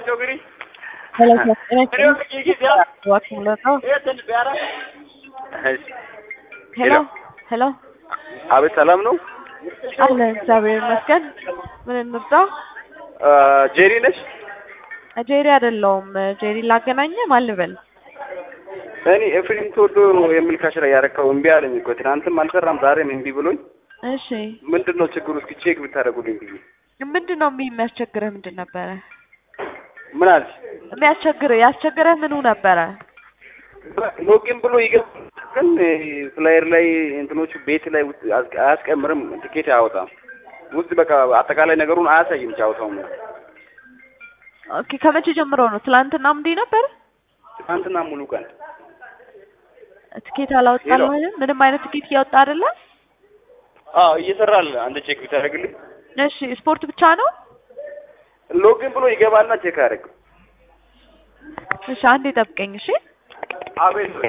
guri. Hello, sir. Can I Creo que aquí ya. What ነው? Este ቢያራ ሄሎ ሄሎ፣ አቤት ሰላም ነው። አለ እግዚአብሔር ይመስገን። ምን እንርዳ? ጄሪ ነሽ? ጄሪ አይደለሁም። ጄሪ ላገናኘ ማን ልበል? እኔ ኤፍሬም ተወዶ የሚል ካሽራ ያረካው እምቢ አለኝ እኮ ትናንትም አልሰራም ዛሬም እምቢ ብሎኝ እሺ፣ ምንድን ነው ችግሩ? እስኪ ቼክ ብታደርጉልኝ ብዬ ምንድን ነው የሚ- የሚያስቸግርህ? ምንድን ነበረ ምን አልሽ? የሚያስቸግርህ? ያስቸግረህ ምኑ ነበረ? ሎጊን ብሎ ይገባል፣ ግን ፍላየር ላይ እንትኖቹ ቤት ላይ ውስጥ አያስ- አያስቀምርም፣ ትኬት አያወጣም። ውስጥ በቃ አጠቃላይ ነገሩን አያሳይም ጫወታው። ኦኬ፣ ከመቼ ጀምሮ ነው? ትላንትና እንዲህ ነበር? ትናንትና ሙሉ ቀን ትኬት አላወጣልህም? ምንም አይነት ትኬት እያወጣ አይደለም? አዎ እየሰራል። አንድ ቼክ ብታደርግልኝ። እሺ፣ ስፖርት ብቻ ነው? ሎጊን ብሎ ይገባልና ቼክ አያደርግም። እሺ፣ አንዴ ጠብቀኝ። እሺ አቤት